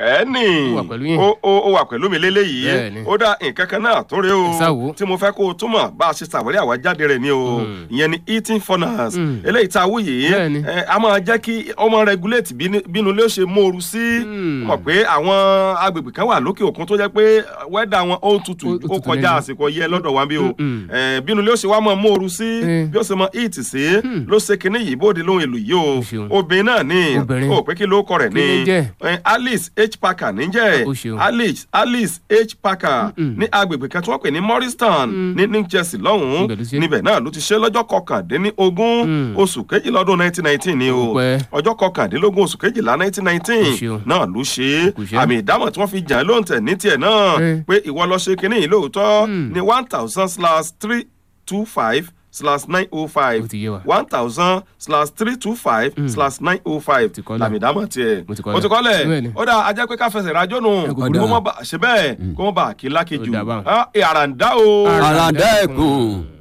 ẹni Ó wà pẹ̀lú yín. ó ó ó wà pẹ̀lú mi léléyìí Bẹ́ẹ̀ni. ó dá nǹkan kan náà tún rè Ẹ sá wò. o tí mo fẹ́ kó o túmọ̀ bá a ṣe ṣàwárí àwájáde rẹ̀ ni o ìyẹn ni eating furnace Mm. eléyìí tá a wú yìí Bẹ́ẹ̀ni. ẹ, a máa jẹ́ kí ọmọ regulate bínú- bínú ilé ó ṣe móoru sí Mm. mọ̀ pé àwọn agbègbè kan wà lókè òkun tó jẹ́ pé wẹ́dà wọn ó tutù Ó- ó ó tutù kọjá lẹ́nu. àsìkò yẹ lọ́dọ̀ wa bí o Mm-mm. ẹ, bínú ilé ó ṣe wá mọ́ móoru sí Eh. bí ó ṣe mọ eat sí ló ṣe kinní yìí bóde lóhun èlò yìí o Ó ṣeun. obìnrin náà ní Obìnrin. o pé kí ló kọ rẹ̀ Kí ni jẹ́? ní alice h parker níjẹ́ Ó ṣeun. alice alice h parker Mm-mm. ní agbègbè kan tí wọ́n pè ní morristown ní new jersey lọ́hùn-ún Ibẹ̀ ló ṣe. níbẹ̀ náà ló ti ṣe lọ́jọ́ kọkàndínlógún Mm. oṣù kejìlá ọdún nineteen nineteen ni o Ó pẹ́. ọjọ́ kọkàndínlógún oṣù kejìlá nineteen nineteen Ó ṣeun. náà ló ṣe Kò ṣe. àmì ìdámọ̀ tí wọ́n fi jàn án lóǹtẹ̀ ní tiẹ̀ náà Eh. pé ìwọ lọ ṣe kinní yìí lóòótọ́ Mm. ní one thousand slash three two five slash nine oh five Ó ti yé wa. one thousand slash three two five slash nine oh five Ti kọ́lẹ̀. làmì ìdámọ̀ tiẹ̀ Mo ti kọ́lẹ̀. mo ti kọ́lẹ̀ Bẹ́ẹ̀ni. ó dáa ajá pé ká fẹsẹ̀ rájọ́ nù Ẹ kò kó burú. mọ́ bá ṣe bẹ́ẹ̀ kó mọ́ bá kí lákejì Ó dáa báwọn. àràǹdá o. Ara- àràǹdá ẹ̀kún